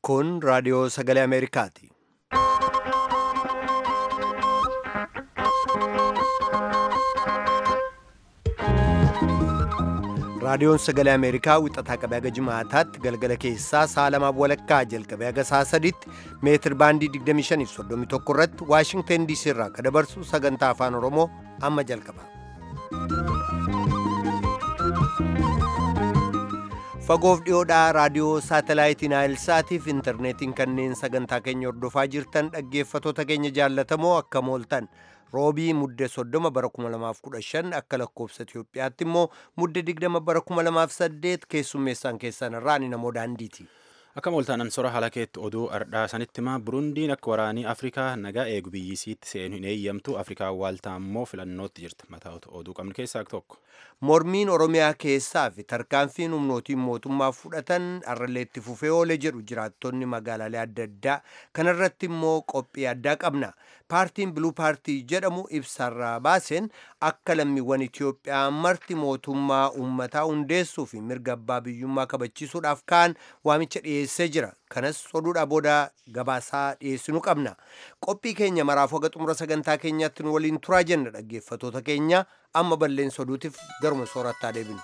Kun raadiyoo sagalee Ameerikaati. Raadiyoon sagalee Ameerikaa wixataa qabee haga jimaataatti galgala keessaa sa'a lamaaf walakkaa jalqabee haga sa'a sadiitti meetir baandii 2531 irratti Waashingteen DC irraa kan dabarsu sagantaa afaan Oromoo amma jalqaba. Fagoof dhiyoodhaa raadiyoo saatalaayitii Naayilsaatiif intarneetiin kanneen sagantaa keenya hordofaa jirtan dhaggeeffatoota keenya jaallatamoo akka mooltan roobii mudde 30 bara 2015 akka lakkoofsa Itiyoophiyaatti immoo mudde 20 bara 2008 keessummeessaan keessan irraa ani namoo daandiiti. Akka mooltaanan sora halakeetti oduu ardhaa sanitti himaa Burundiin akka waraanii Afrikaa nagaa eegu biyyisiitti seenu hin eeyyamtu Afrikaa waaltaa immoo filannootti jirti mataa oduu qabnu keessaa tokko. Mormiin Oromiyaa keessaa fi tarkaanfiin humnootiin mootummaa fudhatan arraleetti fufee oole jedhu jiraattonni magaalaalee adda addaa kanarratti immoo qophii addaa qabna. Paartiin Biluu Paartii jedhamu ibsarraa baaseen akka lammiiwwan Itiyoophiyaa marti mootummaa uummataa hundeessuu fi mirga abbaa biyyummaa kabachiisuudhaaf kaan waamicha dhiyeessee jira. Kanas oduudhaa booda gabaasaa dhiyeessinu qabna. Qophii keenya maraaf haga xumura sagantaa keenyaatti nu waliin turaa jenna dhaggeeffatoota keenya amma balleessa oduutiif garuma soorattaa deebinu.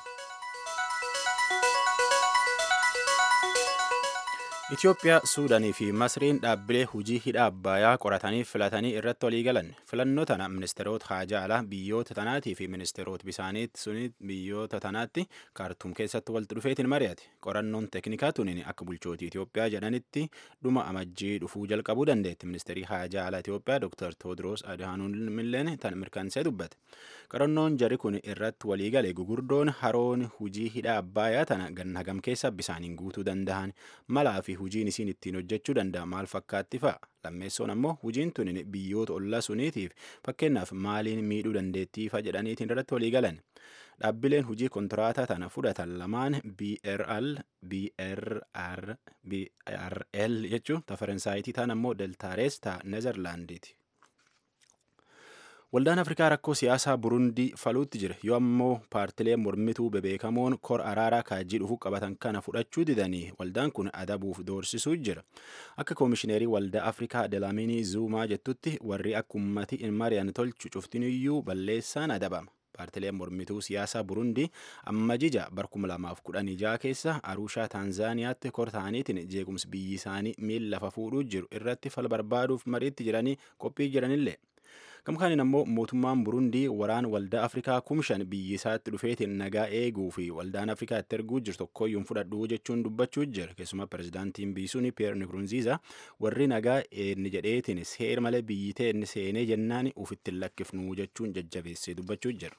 Itoophiyaa, Suudaanii fi Masriin dhaabbilee hujii hidha Abbayaa qoratanii filatanii irratti walii galan. Filannoo tana ministeerota haajaa alaa biyyoota tanaatii fi ministeerota bisaaniitti suni biyyoota tanaatti kaartuum keessatti walitti dhufeetiin mari'ate. Qorannoon teeknikaa tuniin akka bulchootii Itoophiyaa jedhanitti dhuma amajjii dhufuu jalqabuu dandeetti. Ministeerii haajaa alaa Itoophiyaa Dr. Toodiroos Adhaanumilleen tan mirkansee dubbate. Qorannoon jari kun irratti walii gale gugurdoon haroon hujii hidha Abbayaa tana ganna hagam keessa bisaaniin guutuu danda'an malaa fi hujiin isiin ittiin hojjechuu danda'a maal fakkaatti fa'a lammeessoon ammoo hujiin tun biyyoota ollaa suniitiif fakkeenyaaf maaliin miidhuu dandeettii fa'a jedhaniitiin irratti walii galan dhaabbileen hujii kontiraataa tana fudhatan lamaan BRL BRR BRL jechuun ta faransaayiti ta'an ammoo deltaarees ta nezerlaandiiti. Waldaan Afrikaa rakkoo siyaasaa Burundii faluutti jira yoo ammoo paartileen mormituu bebeekamoon kor araaraa kaajii dhufuu qabatan kana fudhachuu didanii waldaan kun adabuuf doorsisuu jira. Akka koomishineerii waldaa Afrikaa Delaaminii Zuumaa jettutti warri akka ummati hin mari'an tolchu cuftiniyyuu balleessaan adabama. Paartileen mormituu siyaasaa Burundii amma jija bar 2016 keessa Arushaa Taanzaaniyaatti kor ta'aniitiin jeequmsi biyyi isaanii miila lafa fuudhuu jiru irratti fal barbaaduuf mariitti jiranii qophii jiranillee. Gamkaanin ammoo mootummaan Burundii waraan waldaa Afrikaa kumshan biyyi isaatti dhufeetiin nagaa eeguu fi waldaan Afrikaa itti erguu jiru tokkoyyuu fudhadhuu jechuun dubbachuu jira. Keessumaa pirezidaantiin biisuun Piyeer Nikurunziiza warri nagaa inni jedheetiin seer malee biyyi ta'e inni seenee jennaan ufitti lakkifnuu jechuun jajjabeessee dubbachuu jira.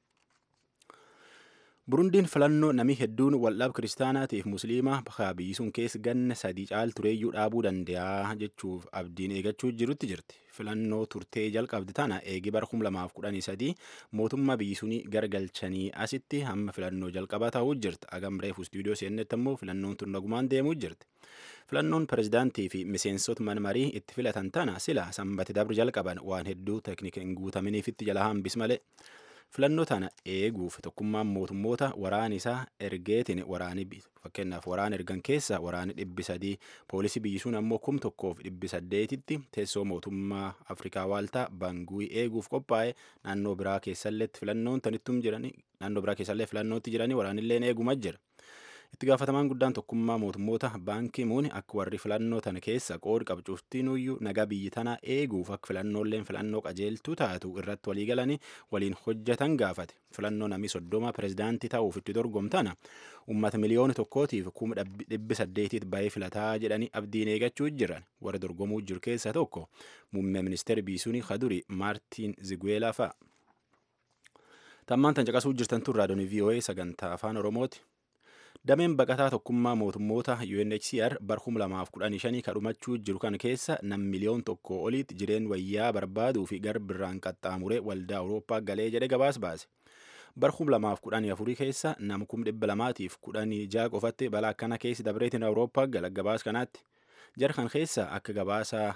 Burundiin filannoo namni hedduun waldhaab kiristaanaatiif musliimaa bakka biyyi sun keessa ganna sadii caal tureeyyuu dhaabuu danda'a jechuuf abdiin eegachuu jirutti jirti. Filannoo turtee jalqabdi tana eegi bara 2013 mootummaa biyyi sunii gargalchanii asitti hamma filannoo jalqabaa ta'uu jirti. Agam reefu istuudiyoo seennetti ammoo filannoon tun nagumaan deemuu jirti. Filannoon pirezidaantii fi miseensota manmarii itti filatan tana sila sanbati dabri jalqaban waan hedduu teeknika hin guutaminiifitti jala hambis malee. filannoo tana eeguuf tokkummaan mootummoota waraan isaa ergeetiin waraani fakkeenyaaf waraan ergan keessa waraani dhibbi sadii poolisii biyyi sun ammoo kum tokkoof dhibbi saddeetitti teessoo mootummaa afrikaa waaltaa banguui eeguuf qophaa'e naannoo biraa keessalleetti filannoon tanittum jiranii naannoo biraa keessallee filannootti jiranii waraanilleen eeguma jira. itti gaafatamaan guddaan tokkummaa mootummoota baankii muuni akka warri filannoo tana keessa qoodi qabcuuftinuyyuu nagaa biyyi tanaa eeguuf akka filannoolleen filannoo qajeeltuu taatu irratti walii galanii waliin hojjetan gaafate filannoo namni soddoma pirezidaantii ta'uuf itti dorgomtana ummata miliyoona tokkootiif kuma dhibbi saddeetiit baay'ee filataa jedhanii abdiin eegachuu jiran warra dorgomuu jiru keessa tokko muummee ministeera biisuunii kaduri maartiin ziguweelaa fa'a. Tammaan tan caqasuu jirtan tun raadiyoon VOA sagantaa afaan Oromooti. Dameen baqataa tokkummaa mootummoota UNHCR bar 2015 kadhumachuu jiru kan keessa nam miliyoon tokko oliitti jireen wayyaa barbaaduu fi garbirraan qaxxaamuree waldaa Awurooppaa galee jedhe gabaas baase. Bar 2014 keessa nam 216 qofatti balaa akkana keessa dabreetiin Awurooppaa gala gabaas kanaatti. Jara kan keessa akka gabaasa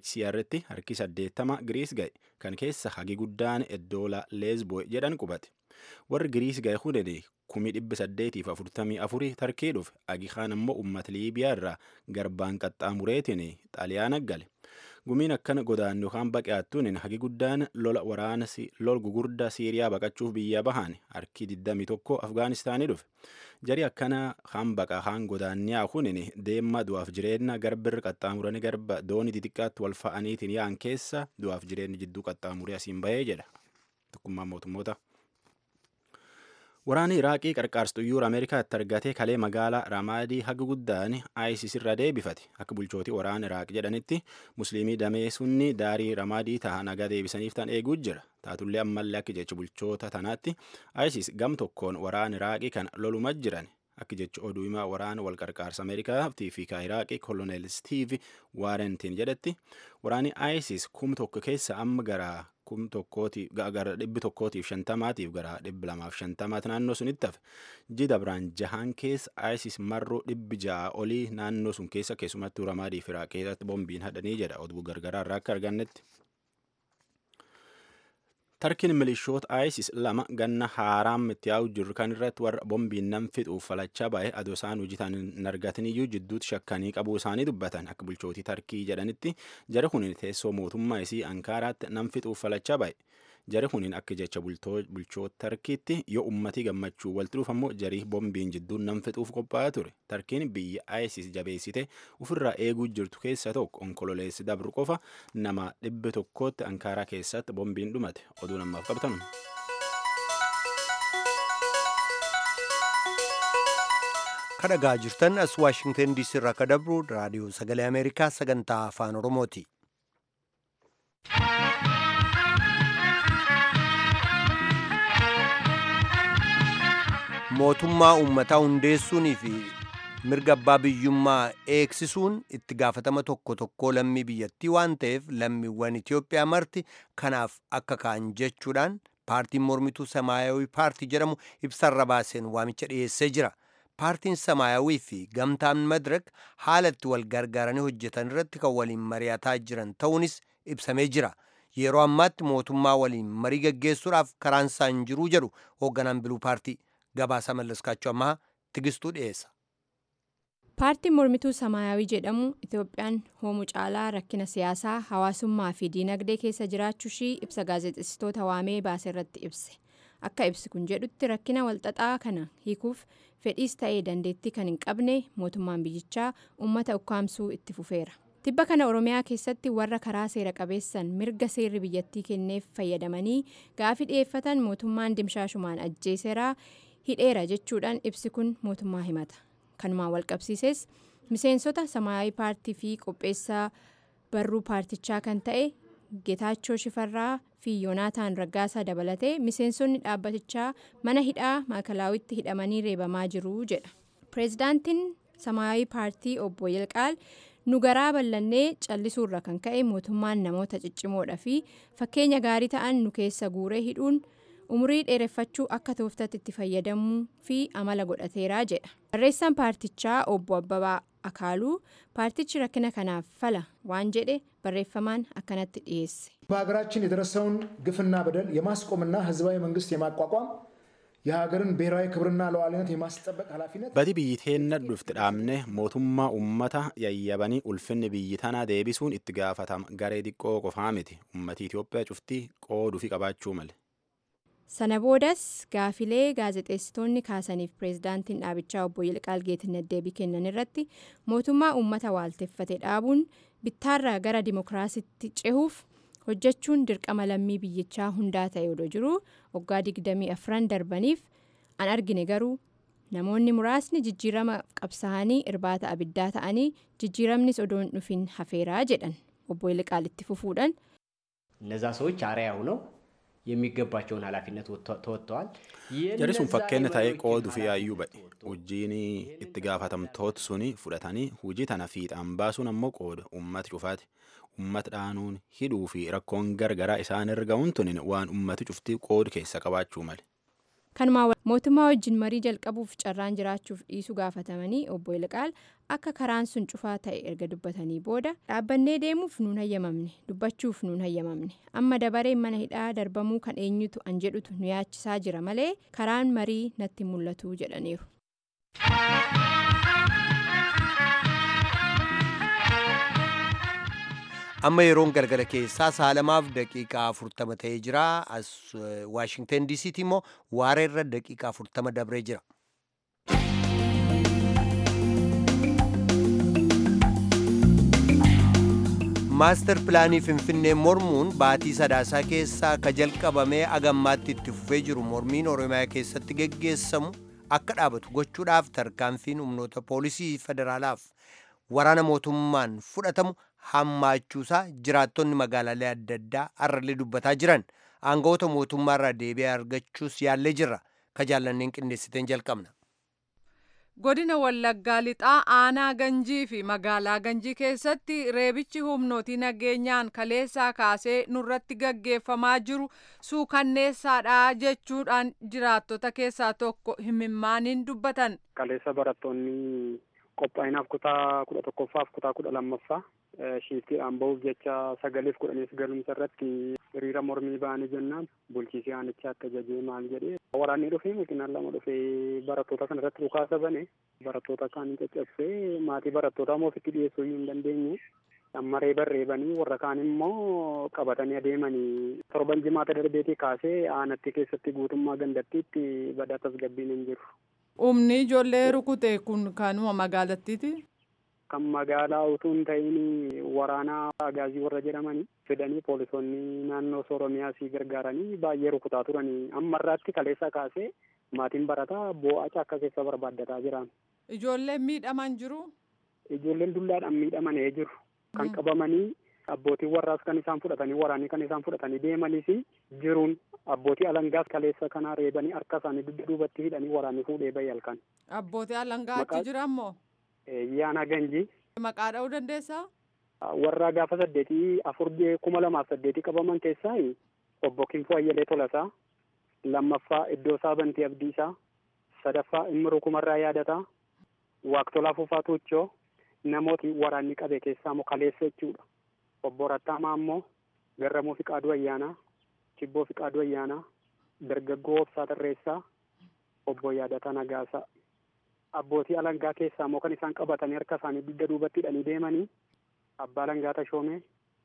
UNHCR'tti harki 80 Giriis ga'e kan keessa hagi guddaan Eddoola Leesboo jedhan qubate. warri giriis ga'e hunini kumii dhibbi saddeetiif afurtamii afurii tarkii dhufe agi kaan ammoo uummata liibiyaa irraa garbaan qaxxaamureetiin xaaliyaana gale gumiin akkana godaannu yookaan baqaattuun hagi guddaan lola waraana lol gugurdaa siiriyaa baqachuuf biyya bahan harki 21 afgaanistaanii dhufe jari akkana haan baqa haan godaanniyaa kunin deemma du'aaf jireenya garbirri qaxxaamuranii garba doonii xixiqqaatti wal fa'aniitiin yaa'an keessa du'aaf jireenyi jidduu qaxxaamuree asiin bahee jedha tokkummaa mootummoota. Waraanni Iraaqii qarqaarsa xuyyoora Ameerikaatti argatee kalee magaalaa Ramaadii haga guddaan ISIS irra deebifate. Akka bulchootii waraana Iraaq jedhanitti Musliimii damee sunni daarii Ramaadii ta'a nagaa deebisaniif tan eeguu jira. Taatullee ammallee akka jecha bulchoota tanaatti ISIS gam tokkoon waraana Iraaqii kan loluma jiran. Akka jecha oduu himaa waraana wal qarqaarsa Ameerikaatii fi Iraaqii koloneel Steve Waarentiin jedhetti waraanni ISIS kum tokko keessa amma gara kum tokkootiif gara dhibbi tokkootiif shantamaatiif gara dhibbi lamaaf shantamaati naannoo sunitti hafe jida biraan jahaan keessa ISIS marroo dhibbi ja'a olii naannoo sun keessa keessumattuu ramaadii fi iraaq keessatti boombiin hadhanii jedha oduu gargaraa irraa akka argannetti. Tarkiin milishoota ISIS lama ganna haaraam itti yaa'u jiru kan irratti warra boombiin nam fixuuf falachaa ba'e adoo isaan hojiitaan hin argatiniyyuu jidduutti shakkanii qabuu isaanii dubbatan akka bulchootii Tarkii jedhanitti jara kun teessoo mootummaa isii Ankaaraatti nam fixuuf falachaa ba'e. Jari kuniin akka jecha bulchoota Tarkiitti yoo ummatii gammachuu walitti dhufu ammoo jarii boombiin jidduun nam fixuuf qophaa'aa ture. Tarkiin biyya ISIS jabeessite ofirraa eeguu jirtu keessa tokko onkololeessi dabru qofa nama dhibba tokkootti Ankaaraa keessatti boombiin dhumate. Oduu namaaf qabatan. kadhagaa jirtan as waashingtan diisii irraa akka dabru raadiyoo sagalee ameerikaa sagantaa afaan oromooti. mootummaa uummataa hundeessuunii fi mirga abbaa biyyummaa eegsisuun itti gaafatama tokko tokkoo lammii biyyattii waan ta'eef lammiiwwan Itoophiyaa marti kanaaf akka ka'an jechuudhaan paartiin mormituu samaayawii paartii jedhamu ibsarra baaseen waamicha dhiyeessee jira. Paartiin samaayawii fi gamtaan madirak haala itti wal gargaaranii hojjetan irratti kan waliin mari'ataa jiran ta'uunis ibsamee jira. Yeroo ammaatti mootummaa waliin marii gaggeessuudhaaf karaan isaa hin jiruu jedhu hoogganaan biluu paartii. gabaasa mallaskaachuu ammaa tigistuu dhiyeessa. paartiin mormituu samaayawii jedhamu itoophiyaan hoomuu caalaa rakkina siyaasaa hawaasummaa fi diinagdee keessa jiraachuu ishii ibsa gaazexeessitoota waamee baase irratti ibse akka ibsi kun jedhutti rakkina walxaxaa kana hiikuuf fedhiis ta'ee dandeettii kan hin qabne mootummaan biyyichaa uummata ukkaamsuu itti fufeera. tibba kana oromiyaa keessatti warra karaa seera qabeessan mirga seerri biyyattii kenneef fayyadamanii gaafii dhiyeeffatan mootummaan dimshaashumaan ajjeeseeraa hidheera jechuudhaan ibsi kun mootummaa himata kanumaan walqabsiises miseensota samaayawii paartii fi qopheessaa barruu paartichaa kan ta'e geetaachoo shifarraa fi yoonaataan raggaasaa dabalatee miseensonni dhaabbatichaa mana hidhaa maakalaawwitti hidhamanii reebamaa jiru jedha pireezidaantiin samaayawii paartii obbo yilqaal nu garaa bal'annee callisuurra kan ka'e mootummaan namoota ciccimoodha fi fakkeenya gaarii ta'an nu keessa guuree hidhuun umurii dheereffachuu akka tooftatti itti fayyadamuu fi amala godhateeraa jedha barreessaan paartichaa obbo abbabaa akaaluu paartichi rakkina kanaaf fala waan jedhe barreeffamaan akkanatti dhiyeesse. በሀገራችን የደረሰውን ግፍና በደል የማስቆምና ህዝባዊ መንግስት የማቋቋም የሀገርን ብሔራዊ ክብርና ሉዓላዊነት የማስጠበቅ ኃላፊነት Badi biyyi teenna dhufte dhaabne mootummaa uummata yayyabanii ulfinni biyyi tanaa deebisuun itti gaafatama garee xiqqoo qofaa miti ummati Itoophiyaa cuftii qooduu fi qabaachuu male. sana boodas gaafilee gaazexeessitoonni kaasaniif pireezidaantiin dhaabichaa obbo Yilqaal Geetinet deebii kennan irratti mootummaa uummata waalteffate dhaabuun bittaarraa gara dimokiraasitti cehuuf hojjechuun dirqama lammii biyyichaa hundaa ta'e odoo jiru waggaa 24 darbaniif an argine garuu namoonni muraasni jijjiirama qabsaa'anii irbaata abiddaa ta'anii jijjiiramnis odoo hin dhufin hafeeraa jedhan obbo Yilqaal itti fufuudhaan. እነዛ ሰዎች አርአያ ሆነው የሚገባቸውን ኃላፊነት ተወጥተዋል። Jarri sun fakkeenya ta'ee qooduu fi yaayyuu ba'e. Hojiin itti gaafatamtoota suni fudhatanii hojii tana fiixaan baasuun ammoo qooda uummata cufaati. Uummata dhaanuun hidhuu fi rakkoon gargaraa isaan erga huntunin waan uummati cuftii qoodu keessa qabaachuu male. kanumaa mootummaa wajjin marii jalqabuuf carraan jiraachuuf dhiisuu gaafatamanii obbo Ilqaal akka karaan sun cufaa ta'e erga dubbatanii booda dhaabbannee deemuuf nuun hayyamamne dubbachuuf nuun hayyamamne amma dabareen mana hidhaa darbamuu kan eenyutu an jedhutu nu yaachisaa jira malee karaan marii natti mul'atu jedhaniiru. amma yeroon galgala keessaa saalamaaf daqiiqaa afurtama ta'ee jira as waashingtan diisiitti immoo waareerra daqiiqaa afurtama dabree jira. maastar pilaanii finfinnee mormuun baatii sadaasaa keessaa ka jalqabamee agammaatti itti fufee jiru mormiin oromiyaa keessatti geggeessamu akka dhaabatu gochuudhaaf tarkaanfiin humnoota poolisii federaalaaf waraana mootummaan fudhatamu hammaachuusaa jiraattonni magaalaalee adda addaa har'allee dubbataa jiran aangawoota mootummaarraa deebi'ee argachuus yaallee jirra ka jaallanneen qindeessiteen jalqabna. godina wallaggaa lixaa aanaa ganjii fi magaalaa ganjii keessatti reebichi humnootii nageenyaan kaleessaa kaasee nurratti gaggeeffamaa jiru suukanneessaadha jechuudhaan jiraattota keessaa tokko himimmaaniin dubbatan. kaleessa barattoonni qophaa'inaaf kutaa kudha tokkoffaaf kutaa kudha lammaffaa shiiftiidhaan bahuuf jecha sagaleef kudhaniif galumsa irratti hiriira mormii ba'anii jennaan bulchiisii aanichaa akka jajee maal jedhee waraanni dhufee makiinaan lama dhufee barattoota kana irratti dhukaasa bane barattoota kaan caccabsee maatii barattootaa immoo ofitti dhiyeessuu hin dandeenye amma reeba reebanii warra kaan immoo qabatanii adeemanii torban jimaata darbeetii kaasee aanatti keessatti guutummaa gandattiitti badaa tasgabbiin hin jiru. Humni ijoollee rukute kun kanuma magaalattiiti. Kan magaalaa utuu hin ta'in waraanaa agaazii warra jedhamanii fidanii poolisoonni naannoo Oromiyaa sii gargaaranii baay'ee rukutaa turanii amma irraatti kaleessa kaasee maatiin barataa boo'aa akka keessa barbaaddataa jiran. Ijoolleen miidhaman jiru. Ijoolleen dullaadhaan miidhamanii jiru. Kan qabamanii abbootiin warraas kan isaan fudhatanii waraanii kan isaan fudhatanii deemaniis jiruun abbootii alangaas kaleessa kanaa reebanii harka isaanii dugda duubatti hidhanii waraanii fuudhee bayyi halkan. Abbootii alangaa achi jiran moo? Yaana ganji. Maqaa dha'uu dandeessaa? Warra gaafa saddeetii afur kuma lamaaf saddeetii qabaman keessaa obbo Kinfoo Ayyalee Tolasaa lammaffaa Iddoo Saabantii Abdiisaa sadaffaa Immiruu Kumarraa Yaadataa Waaqtolaa Fufaa Tuuchoo namooti waraanni qabe keessaa immoo kaleessa jechuudha. Obbo Rattaamaa immoo Garramuu Fiqaaduu Ayyaanaa Chibboo Fiqaaduu Ayyaanaa Dargaggoo Obsaa Tarreessaa Obbo Yaadataa Nagaasaa. abbootii alangaa keessaa immoo kan isaan qabatanii harka isaanii dugda duubatti hidhanii deemanii abbaa langaa tashoomee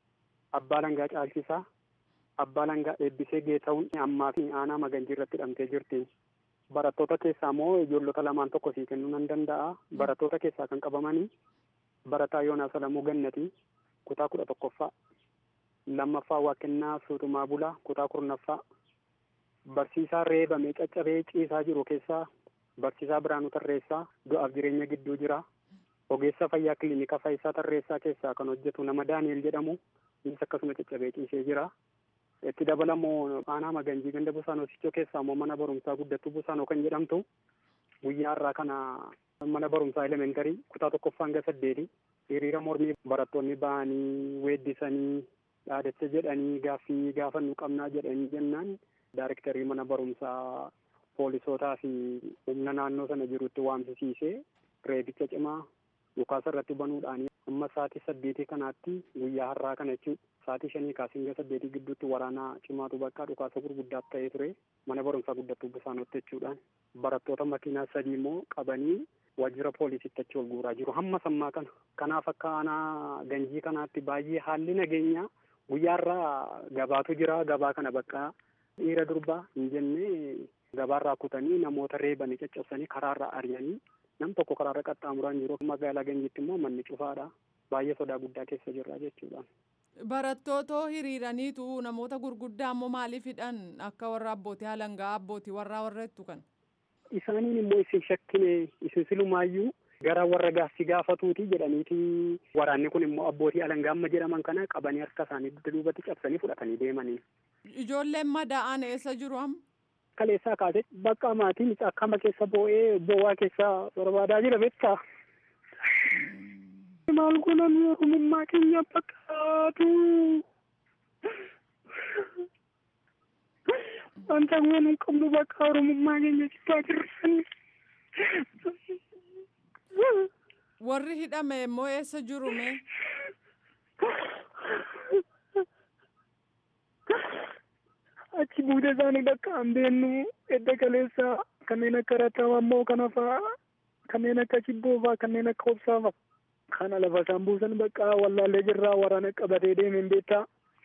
abbaa langaa caalchisaa abbaa langaa eebbisee geeta'uun ammaa fi aanaa maganjii irratti hidhamtee jirti. Barattoota keessaa immoo ijoollota lamaan tokko sii kennuu nan danda'a. Barattoota keessaa kan qabamanii barataa Yoonaas Alamuu Gannatii kutaa kudha tokkoffaa lammaffaa Waaqennaa Suutumaa Bulaa kutaa kurnaffaa barsiisaa reebamee caccabee ciisaa jiru keessaa Barsiisaa Biraanuu Tarreessaa du'aaf jireenya gidduu jira. Ogeessa fayyaa kilinika Faayisaa Tarreessaa keessaa kan hojjetu nama Daani'el jedhamu innis akkasuma caccabee ciisee jira. Itti dabalamoo aanaa Maganjii ganda Busaanoo Sichoo keessaa immoo mana barumsaa guddattuu Busaanoo kan jedhamtu guyyaa har'aa kana mana barumsaa elementarii kutaa tokkoffaa hanga saddeeti hiriira mormii barattoonni ba'anii weeddisanii dhaadacha jedhanii gaaffii gaafannu qabnaa jedhanii jennaan daarektarii mana barumsaa poolisootaa fi humna naannoo sana jirutti waamsisiisee reebicha cimaa dhukaasa irratti banuudhaan amma sa'aatii saddeetii kanaatti guyyaa har'aa kana jechuun sa'aatii shanii kaasee hanga saddeetii gidduutti waraana cimaatu bakka dhukaasa gurguddaa ta'ee ture mana barumsaa guddattuu busaanotti jechuudhaan barattoota makiinaa sadii immoo qabanii waajjira poolisiitti achi ol guuraa jiru hamma sammaa kana kanaaf akka aanaa ganjii kanaatti baay'ee haalli nageenyaa guyyaa har'aa gabaatu jira gabaa kana bakka dhiira durbaa hin jenne gabaarraa kutanii namoota reebanii caccabsanii karaarraa ari'anii nam tokko karaarra qaxxaamuraan jiru magaalaa ganjiitti immoo manni cufaadha baay'ee sodaa guddaa keessa jirra jechuudha. Barattootoo hiriiraniitu namoota gurguddaa immoo maaliif hidhan akka warra abbootii alangaa abbootii warraa warra jettu kan. Isaaniin immoo isin shakkine isin silumaayyuu gara warra gaaffii gaafatuuti jedhaniiti waraanni kun immoo abbootii alangaa amma jedhaman kana qabanii harka isaanii dugda duubatti cabsanii fudhatanii deemanii. Ijoolleen madaa'an eessa jiru amma? Kaleessaa kaasee bakka maatiin akkama keessa boo'ee bowwaa keessa barbaadaa jira beektaa. Maal gonan oromummaa keenya bakkaatu. Wanta waan hin qabnu bakka oromummaa keenya jibbaa jirranni. Warri hidhame immoo eessa jiru mee? Achi buuda isaanii bakka hin beeknu edda kaleessa kanneen akka rattaawammoo kana fa'aa kanneen akka cibboo fa'aa kanneen akka obsaa fa'aa. Kana lafa isaan buusan bakka wallaallee jirraa waraana qabatee deemeen beektaa.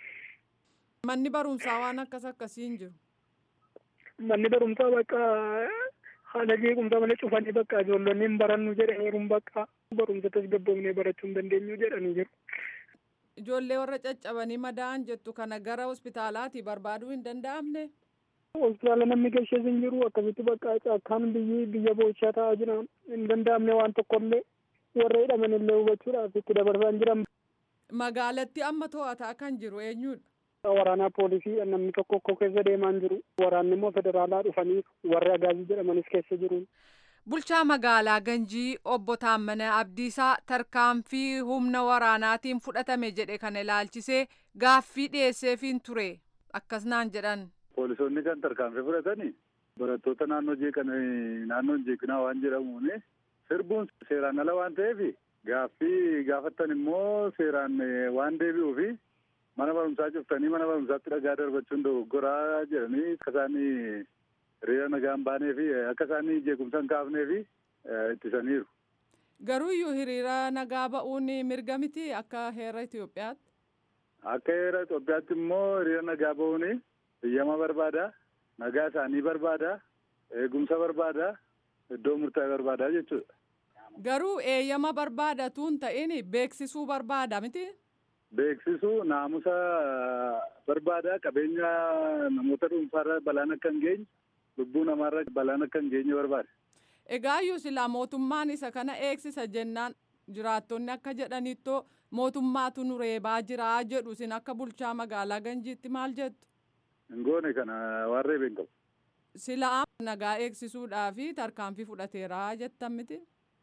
Manni barumsaa waan akkas akkasii hin jiru. Manni barumsaa bakka haala jeequmsa malee cufanii bakka ijoollonni hin barannu jedhaniiru bakka barumsa tasgabboofnee barachuu hin dandeenyu jedhanii jiru. Ijoollee warra caccabanii madaa'an jettu kana gara hospitaalaati barbaaduu hin danda'amne. Hospitaala namni geesses hin jiru akkasitti bakka caakkaan biyyi biyya boochaa ta'aa jira hin danda'amne waan tokkollee warra hidhaman illee hubachuudhaaf itti dabarsaa hin jiran. Magaalatti amma to'ataa kan jiru eenyudha? Waraanaa poolisii namni tokko tokko keessa deemaa hin jiru. Waraanni immoo federaalaa dhufanii warri agaazii jedhamanis keessa jiru. Bulchaa magaalaa Ganjii obbo Taammanaa Abdiisaa tarkaanfii humna waraanaatiin fudhatame jedhe kana ilaalchisee gaaffii dhiyeesseefiin ture akkas naan jedhan. Poolisoonni kan tarkaanfii fudhatanii barattoota naannoo jeeqan naannoo jeeqinaa waan jedhamuun sirbuun seeraan ala waan ta'eef gaaffii gaafattan immoo seeraan waan deebi'uufi mana barumsaa cuftanii mana barumsaatti dhagaa darbachuun dogoggoraa jedhanii akka isaan hiriira nagaan baanee fi akka isaan jeequmsa hin kaafnee fi ittisaniiru. Garuu iyyuu hiriira nagaa ba'uun mirga miti akka heera Itoophiyaatti. Akka heera Itoophiyaatti immoo hiriira nagaa ba'uun biyyama barbaada, nagaa isaanii barbaada, eegumsa barbaada, iddoo murtaa'e barbaada jechuudha. Garuu eeyyama barbaadatu hin ta'in beeksisuu barbaada miti. Beeksisuu naamusa barbaada qabeenya namoota dhuunfaarra balaan akka hin geenye lubbuu namaarra balaan akka hin geenye barbaada. Egaa iyyuu silaa mootummaan isa kana eegsisa jennaan jiraattonni akka jedhanittoo mootummaatu nu reebaa jiraa jedhu isin akka bulchaa magaalaa Ganjiitti maal jettu? Hin goone kana waan reebeen qabu. Silaa nagaa eegsisuudhaafi tarkaanfii fudhateeraa jettan miti?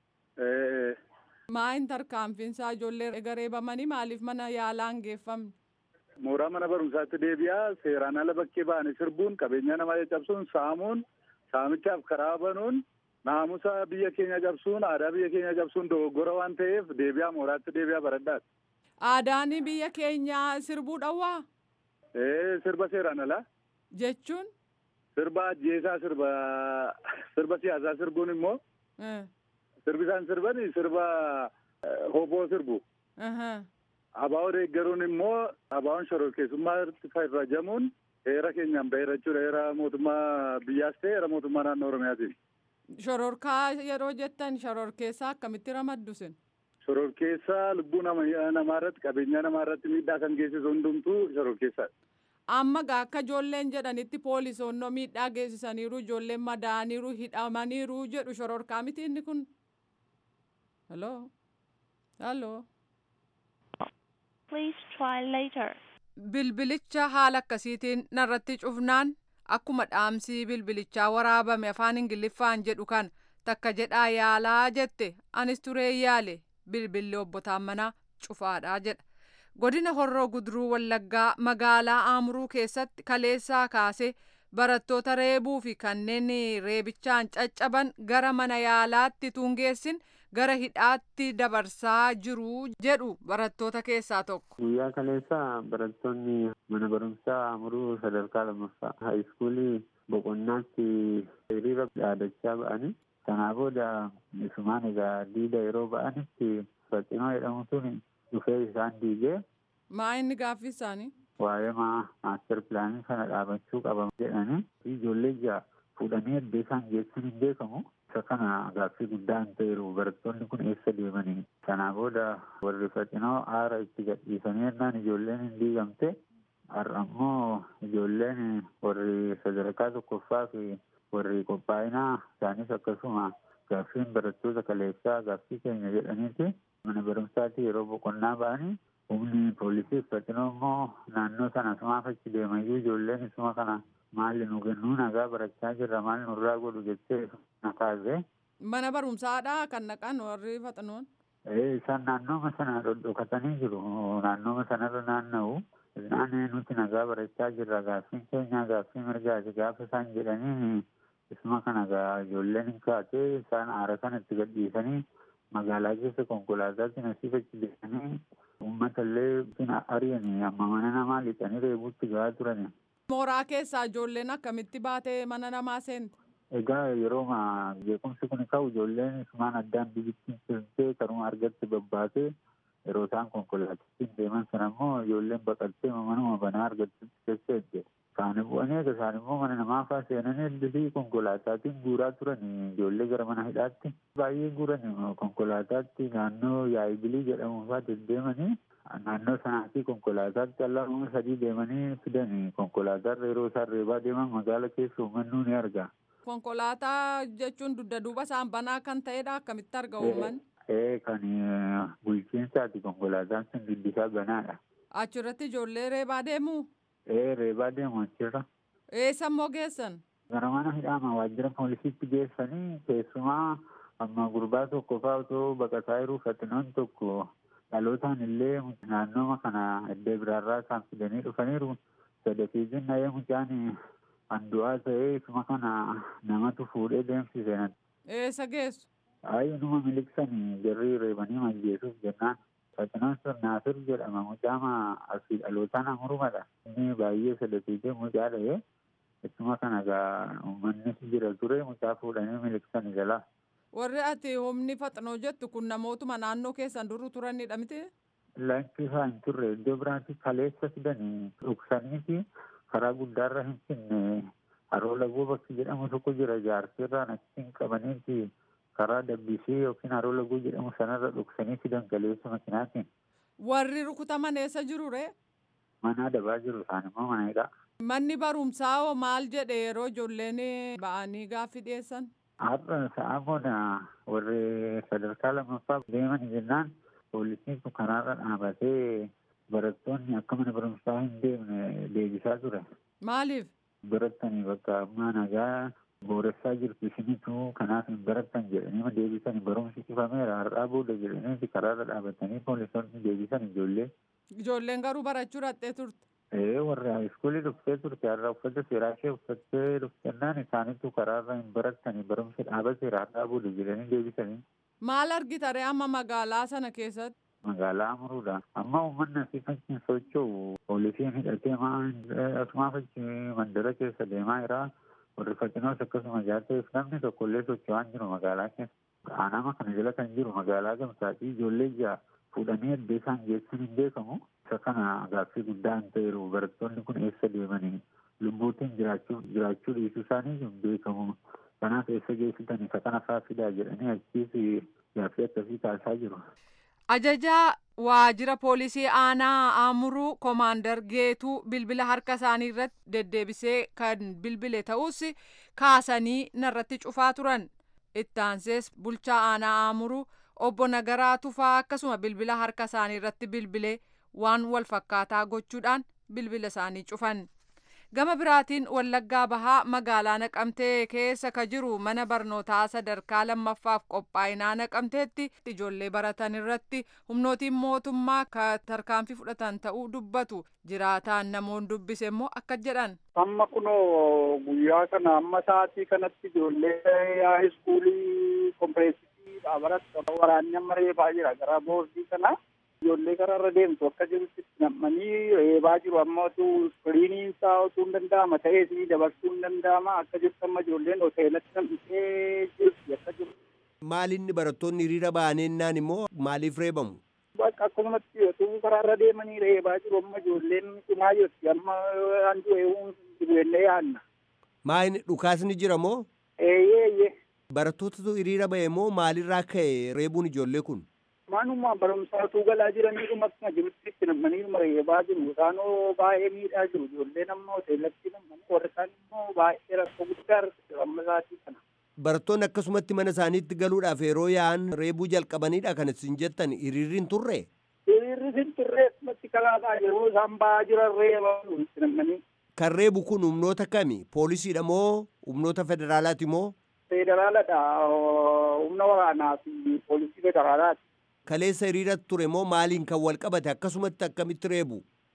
Maayin tarkaanfiinsaa ijoollee gareebamanii maaliif mana yaalaa hin geeffamne? Mooraa mana barumsaatti deebi'aa seeraan ala bakkee ba'anii sirbuun qabeenya namaa caccabsuun saamuun saamichaaf karaa banuun naamusa biyya keenya cabsuun aadaa biyya keenya cabsuun dogoggora waan ta'eef deebi'aa mooraatti deebi'aa baradhaati. Aadaan biyya keenyaa sirbuu dhawwaa? Ee sirba seeraan alaa. Jechuun? Sirba ajjeesaa sirba sirba siyaasaa sirbuun immoo. Sirbi isaan sirban sirba hoboo sirbu. Abaa'oo deeggaruun immoo abaa'oon shororkeessummaatti fayyadamuun heera keenyaan bahee jechuudha. Heera mootummaa biyyaas ta'e heera mootummaa naannoo Oromiyaatiin. Shororkaa yeroo jettan shororkeessaa akkamitti ramaddu sin? Shororkeessaa lubbuu namaa irratti qabeenya namaa irratti miidhaa kan geessisu hundumtuu shororkeessaadha. Amma akka ijoolleen jedhanitti poolisoonnoo miidhaa geessisaniiru ijoolleen madaaniiru hidhamaniiru jedhu shororkaa miti inni kun. Hello? Hello? Please try later. Bilbilicha haala akkasiitiin narratti cufnaan akkuma dhaamsii bilbilichaa waraabame afaan ingiliffaan jedhu kan takka jedhaa yaalaa jette anis turee yaale bilbilli obbo Taammanaa cufaadhaa jedha. Godina Horroo Guduruu Wallaggaa magaalaa Aamuruu keessatti kaleessaa kaasee barattoota reebuu fi kanneen reebichaan caccaban gara mana yaalaatti tungeessin gara hidhaatti dabarsaa jiru jedhu barattoota keessaa tokko. Guyyaa kaleessa barattoonni mana barumsaa Aamuruu sadarkaa lammaffaa haayiskuulii boqonnaatti hiriira dhaadachaa ba'anii sanaa booda isumaan egaa diida yeroo ba'anitti faxinoo jedhamu sun dhufee isaan diigee. Maa inni gaaffii isaanii? Waa'ee maaster pilaanii kana dhaabachuu qaba jedhanii ijoollee ja'a fuudhanii iddoo isaan geessan hin beekamu. Isa kana gaaffii guddaa hin ta'eeru barattoonni kun eessa deemanii. Sanaa booda warri faxinoo aara itti gadhiisanii jennaan ijoolleen hin diigamte. Har'a immoo ijoolleen warri sadarkaa tokkoffaa fi warri qophaa'inaa isaanis akkasuma gaaffiin barattoota kaleessaa gaaffii keenya jedhaniiti mana barumsaatti yeroo boqonnaa ba'anii humni poolisii faxinoo immoo naannoo sana sumaaf achi deemayyuu ijoolleen isuma kana maali nu kennuu nagaa barachaa jirra maal nurraa godhu jettee na kaasee. Mana barumsaadhaa kan naqan warri faxinoon. Isaan naannooma sana dhodhokatanii jiru naannooma sanarra naanna'u Isaan nuti nagaa barachaa jirra gaaffiin keenya gaaffii mirgaati gaafa isaan jedhanii isuma kana gaa ijoolleen hin kaatee isaan aara kana itti gadhiisanii magaalaa keessa konkolaataatti nasiifachi deemanii uummata illee ari'anii amma mana namaa lixanii reebuutti gahaa turani. Mooraa keessaa ijoolleen akkamitti baatee mana namaa seente? Egaa yeroo jeequmsi kun ka'u ijoolleen isumaan addaan biyittiin seentee karuma argatti babbaatee yeroo isaan konkolaatatti deeman sana immoo ijoolleen baqattee manuma banaa argatti keessa ejje. Isaanii bu'anii egaa isaan immoo mana namaa fa'aa seenanii eddisii konkolaataatiin guuraa turanii ijoollee gara mana hidhaatti baay'ee guuranii konkolaataatti naannoo yaa'ibilii jedhamu fa'aa deddeemanii naannoo sanaatii konkolaataatti allaa'uma sadii deemanii fidanii konkolaataan yeroo isaan reebaa deeman magaala keessa uummannu ni arga. Konkolaataa jechuun dugda duuba isaan banaa kan ta'edha akkamitti arga uummanni? Ee kan bulchiinsaati konkolaataan sun duddisaa banaadha. Achirratti ijoollee reebaa deemuu? Ee reebaa deemu achirra. Eessa immoo geessan? Gara mana hidhaama waajjira poolisiitti geessanii keessumaa amma gurbaa tokko fa'aa otoo baqataa jiru fatinoon tokko dhalootaan illee naannooma kana iddoo biraarraa isaan fidanii dhufaniiru sadafii jinna'ee mucaan handu'aa ta'ee isuma kana namatu fuudhee deemsise. Eessa geessu? Ayi numa miliqsanii jarri reebanii majjeesuuf jennaan. Fatinoon sun Naasir jedhama mucaama asii dhalootaan amurumadha. Inni baay'ee sadafii mucaa dha'ee Ittuma kana egaa uummannis jira ture mucaa fuudhanii miliqsanii jala. Warri ati humni faxinoo jettu kun namootuma naannoo keessan duru turanidha miti? Lakki isaa hin turre iddoo biraatti kaleessa fidanii dhuksanii fi karaa guddaarra hin finne haroo lagoo bakki jedhamu tokko jira jaarsirraan achiin qabaniiti karaa dabbisee yookiin haroo lagoo jedhamu sanarra dhuksanii fidan kaleessa makinaatiin. Warri rukutaman eessa jiru ree? Mana dabaa jiru isaan immoo mana hidhaa. Manni barumsaa hoo maal jedhe yeroo ijoolleen ba'anii gaaffii dhiyeessan? Har'a sa'a booda warri sadarkaa lammaffaa deeman jennaan poolisiin kun karaarra dhaabatee barattoonni akka mana barumsaa hin deemne deebisaa ture. Maaliif? Barattanii bakka ammaa nagaa booressaa jirtu isinitu kanaaf hin barattan jedhanii deebisanii barumsi cufameera har'aa booda jedhanii karaarra dhaabatanii poolisoonni deebisan ijoollee. Ijoolleen garuu barachuu dhaqxee turte. Ee warra iskuulii dhuftee turte har'a uffata seeraa ishee uffattee dhuftennaan isaanitu karaarra hin barattanii barumsa dhaabateera har'aa booda jedhanii deebisanii. Maal argita ree amma magaalaa sana keessatti? Magaalaa Amuruudha. Amma uummanni asii fachiin socho'u poolisiin hidhatee asumaaf achi mandara keessa deemaa jira. Warri faccinoos akkasuma jaarteef namni tokkollee socho'aa jiru magaalaa keessa. Aanama kana jala kan jiru magaalaa gamsaatii ijoollee ja'a fuudhanii addee isaan geessan hin beekamu. Isa kana gaaffii guddaa hin ta'eeru barattoonni kun eessa deemanii lubbuutiin jiraachuu jiraachuu dhiisuu isaanii hin beekamu. Kanaaf eessa geessitan isa kana fa'aa fidaa jedhanii achiis gaaffii akkasii taasisaa jiru. Ajajaa waajjira poolisii aanaa Amuruu Koomaandar Geetuu bilbila harka isaanii irratti deddeebisee kan bilbile ta'us kaasanii narratti cufaa turan. Ittaansees bulchaa aanaa Amuruu obbo Nagaraa Tufaa akkasuma bilbila harka isaanii irratti bilbilee waan wal fakkaataa gochuudhaan bilbila isaanii cufan. Gama biraatiin Wallaggaa Bahaa magaalaa Naqamtee keessa ka jiru mana barnootaa sadarkaa lammaffaaf qophaa'inaa Naqamteetti ijoollee baratan irratti humnootiin mootummaa ka tarkaanfii fudhatan ta'uu dubbatu. Jiraataan namoonni dubbise immoo akka jedhan. Amma kunoo guyyaa kana amma sa'aatii kanatti ijoollee haayiskuulii kompireesii baratti waraanni amma reebaa jira gara boordii kana. ijoollee karaarra deemtu akka jirutti nam'anii reebaa jiru amma otuu iskiriiniin isaa otuu hin danda'ama ta'ee isinii dabarsuu hin danda'ama akka jirtu amma ijoolleen hoteelatti nam'isee jirti akka jiru. Maalinni barattoonni hiriira ba'aneennaan immoo maaliif reebamu? Bakka akkasumatti otuu karaarra deemanii reebaa jiru amma ijoolleen cimaa jirti amma handu eeguun jireenya yaanna. Maayini dhukaasni jira moo? Eeyyee eeyyee. Barattootatu hiriira ba'e moo maalirraa ka'e reebuun ijoollee kun? Manuma barumsaatuu galaa jiraniidhuma akkuma jirutti itti namaniidhuma reebaa jiru. Isaanoo baay'ee miidhaa jiru. Ijoolleen amma hoteelatti namanii warri isaan immoo baay'ee rakkoo guddaa irratti amma isaatii kana. Barattoonni akkasumatti mana isaaniitti galuudhaaf yeroo yaa'an reebuu jalqabanidha kan isin jettan hiriirri hin turre? Hiriirri hin turre akkumatti kalaataa yeroo isaan ba'aa jiran reebaa itti namanii. Kan reebu kun humnoota kami? Poolisiidha moo humnoota federaalaati moo? Federaaladha. Humna waraanaa fi poolisii federaalaati. Kaleessa hiriira ture moo maaliin kan wal qabate akkasumatti akkamitti reebu?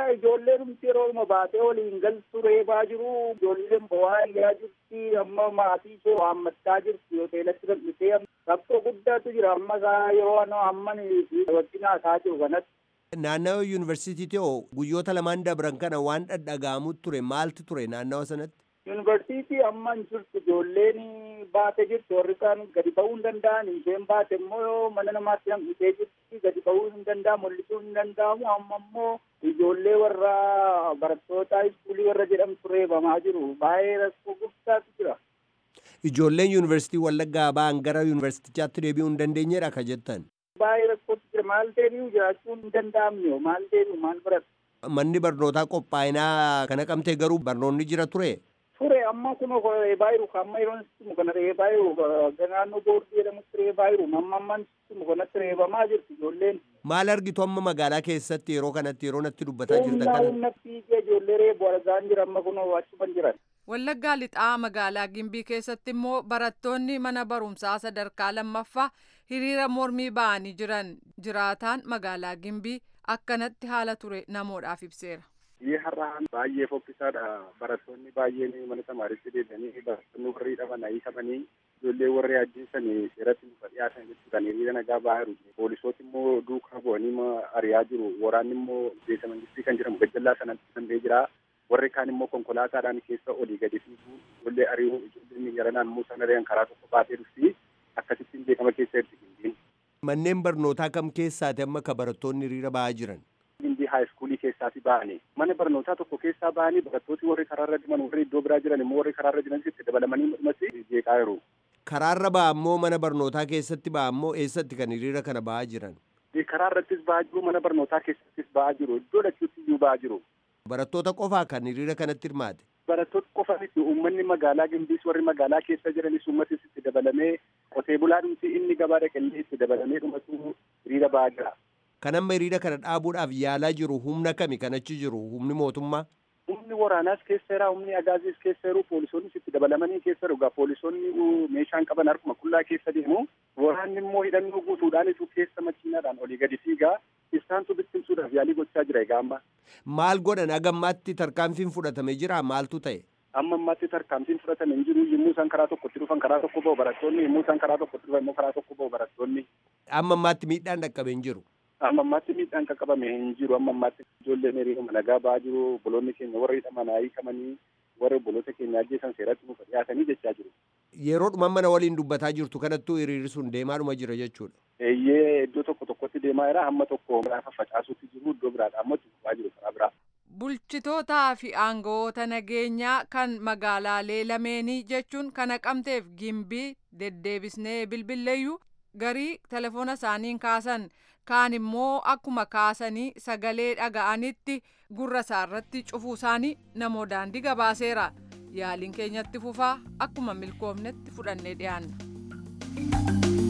ijoolleen humti yeroo baatee waliin galtu reebaa jiru ijoolleen bo'aa iyyaa jirti amma maatii ishee waammachaa jirti hoteelatti bal'isee rakkoo guddaatu jira amma yeroo ano amman wajjin haasaa jiru kanatti. Naannawa yuunivarsiitii hoo guyyoota lamaan dabran kana waan dhadhaga'amu ture maaltu ture naannawa sanatti? Yuunivarsiitii amma hin jirtu ijoolleen baate jirti warri kaan gadi ba'uu hin danda'an isheen baate immoo mana namaatti hambisee jirti gadi ba'uu hin danda'amu mul'isuu hin danda'amu amma immoo ijoollee warra barattoota iskuulii warra jedhamtu reebamaa jiru baay'ee rakkoo guddaatu jira. Ijoolleen yuunivarsiitii Wallaggaa ba'an gara yuunivarsiitichaatti deebi'uu hin dandeenyedha ka jettan. Baay'ee rakkootu jira maal deebi'u jiraachuun hin danda'amne maal deebi'u maal baratu. Manni barnootaa qophaa'inaa kana qabtee garuu barnoonni jira ture. ture amma kun reebaa jiru amma yeroon sistimu kana reebaa jiru naannoo boordii jedhamutti reebaa jiru amma ammaan sistimu kanatti reebamaa jirti ijoolleen. Maal argitu amma magaalaa keessatti yeroo kanatti yeroo natti dubbataa jirtan kana. kana? Humna fiigee ijoollee reebu argaan jira amma kun achuman jiran. Wallaggaa lixaa magaalaa Gimbii keessatti immoo barattoonni mana barumsaa sadarkaa lammaffaa hiriira mormii ba'anii jiran jiraataan magaalaa Gimbii akkanatti haala ture namoodhaaf ibseera. Biyyi har'aan baay'ee fokkisaadha. Barattoonni baay'een mana tamaaritti deebi'anii barattoonni warri hidhaman hiikamanii ijoollee warri ajjeesanii seeratti nufa dhiyaatan jechuudhaan hiriira nagaa ba'aa jiru. Poolisooti immoo duukaa bu'anii ari'aa jiru. Waraanni immoo beesa mangistii kan jedhamu gajjallaa sanatti danda'ee jira. Warri kaan immoo konkolaataadhaan keessa olii gadi fiigu ijoollee ari'uu ijoolleen yaranaan muusan ari'an karaa tokko baatee dhufti. Akkasittiin beekama keessa jirti gimbiin. Manneen barnootaa kam keessaati amma ka barattoonni hiriira ba'aa jiran? Gimbii haayiskuulii keessaati ba'anii mana barnootaa tokko keessaa ba'anii barattooti warri karaarra deeman warri iddoo biraa jiran immoo warri karaarra jiran itti dabalamanii dhumatti jeeqaa jiru. Karaarra ba'a ammoo mana barnootaa keessatti ba'a ammoo eessatti kan hiriira kana ba'aa jiran? Karaarrattis ba'aa jiru mana barnootaa keessattis ba'aa jiru iddoo lachuutti iyyuu ba'aa jiru. Barattoota qofaa kan hiriira kanatti hirmaate? Barattoota qofa miti uummanni magaalaa Gimbiis warri magaalaa keessa jiranis uummatis itti dabalamee qotee bulaadhumti inni gabaa dhaqallee itti dabalamee dhumatu hiriira ba'aa jira. Kan amma hiriira kana dhaabuudhaaf yaalaa jiru humna kami kan achi jiru humni mootummaa? Humni waraanaas keessa jira, humni agaaziis keessa jiru, poolisoonnis itti dabalamanii keessa jiru. Egaa poolisoonni meeshaan qaban harkuma qullaa keessa deemu. Waraanni immoo hidhannoo guutuudhaanitu keessa makiinaadhaan olii gadi fiigaa. Isaantu bittimsuudhaaf yaalii gochaa jira egaa amma. Maal godhan agammaatti tarkaanfiin fudhatame jira maaltu ta'e? Amma ammaatti tarkaanfiin fudhatame hin jiru yommuu isaan karaa tokkotti dhufan karaa tokko ba'u barattoonni yommuu isaan karaa tokkotti dhufan immoo karaa tokko ba'u barattoonni. Amma ammaatti miidhaan dhaqqabe hin jiru. amma ammaatti miidhaan qaqqabame hin jiru amma ammaatti ijoolleen hiriiruma nagaa ba'aa jiru obboloonni keenya warra hidhaman hiikamanii warra obboloota keenya ajjeesan seeratti nuuf dhiyaatanii jechaa jiru. Yeroodhuma mana waliin dubbataa jirtu kanattuu hiriirri sun deemaadhuma jira jechuudha. Eeyyee iddoo tokko tokkotti deemaa jira hamma tokko gaafa facaasuutti jiru iddoo biraadha amma tuqaa jiru karaa biraa. Bulchitootaa fi aangawoota nageenyaa kan magaalaalee lameenii jechuun kan Naqamteef gimbii deddeebisnee bilbilleeyyuu garii telefoona isaaniin kaasan kaan immoo akkuma kaasanii sagalee dhaga'anitti gurra isaarratti cufuu isaanii namoo daandii gabaaseera yaaliin keenyatti fufaa akkuma milkoofnetti fudhannee dhiyaanna.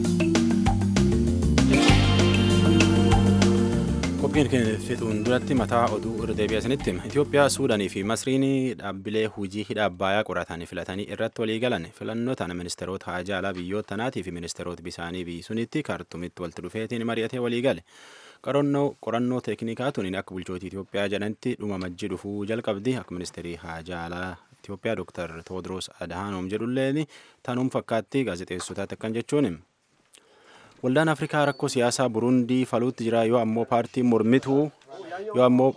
qophiin keenya fixuun duratti mataa oduu irra deebi'asinitti Itoophiyaa Suudaanii fi Masriin dhaabbilee hojii hidha Abbaayyaa qoratan filatanii irratti walii galan filannoo tana ministeerota haajaa alaa biyyoota tanaatii fi ministeerota bisaanii biyyisuunitti kaartumitti walitti dhufeetiin mari'atee walii gale. qorannoo teeknikaa tuniin akka bulchootii Itoophiyaa jedhanitti dhuma majji dhufuu jalqabdi akka ministeerii haajaa alaa Itoophiyaa Dr. Tewoodiroos Adhaanoom jedhulleen tanuun fakkaatti gaazexeessotaatti akkan jechuun waldaan afrikaa rakkoo siyaasaa burundii faluutti jira yoo ammoo paartiin mormituu yoo ammoo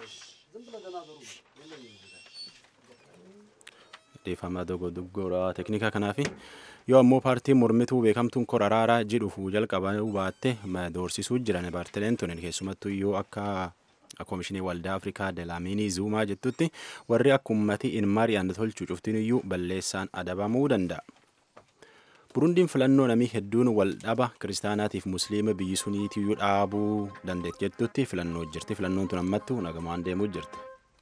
deeffama dogodogoraa teeknikaa kanaafi yoo ammoo paartiin mormituu beekamtuun kora araaraa jedhufu jalqabuu baatte doorsisuu jiran paartileen tunin keessumattuu yoo akka koomishinii waldaa afrikaa delaaminii zuumaa jettutti warri akka ummatii in mari'an tolchuu cuftiin iyyuu balleessaan adabamuu danda'a. burundiin filannoo namii hedduun wal dhaba kiristaanaatiif musliima biyyi suniitiyyuu dhaabuu dandeetti jettutti filannoo jirti filannoon tun ammattu nagamaan deemuu jirti.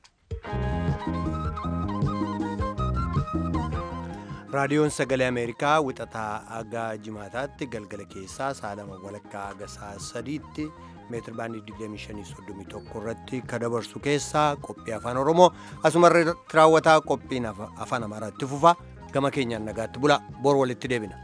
raadiyoon sagalee ameerikaa wixataa aga jimaataatti galgala keessaa saalama walakkaa aga saa sadiitti meetir baandii 2531 irratti ka dabarsu keessaa qophii afaan oromoo asumarratti raawwataa qophiin afaan amaaraatti fufa gama keenyaan nagaatti bula bor walitti deebina.